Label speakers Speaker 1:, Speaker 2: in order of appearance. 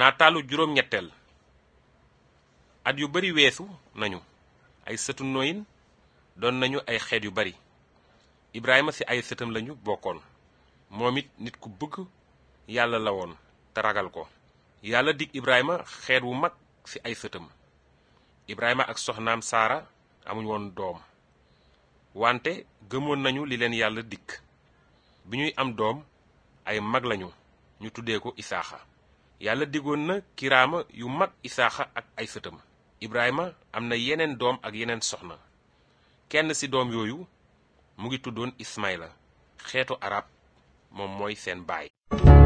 Speaker 1: naataalu juróom-ñetteel at yu bari weesu nañu ay sëtu noyin doon nañu ay xeet yu bari ibrahima ci ay sëtam lañu bokkoon moom it nit ku bëgg yàlla la woon te ragal ko yàlla dig ibrahima xeet wu mag ci ay sëtam ibrahima ak soxnaam saara amuñ woon doom wante gëmoon nañu li leen yàlla dikk bi ñuy am doom ay mag lañu ñu tuddee ko isaaxa yàlla digoon na kiraama yu mag isaaxa ak ay sëtam ibrahima am na yeneen doom ak yeneen soxna kenn ci doom yooyu mu ngi tuddoon ismaila xeetu arab moom mooy seen baay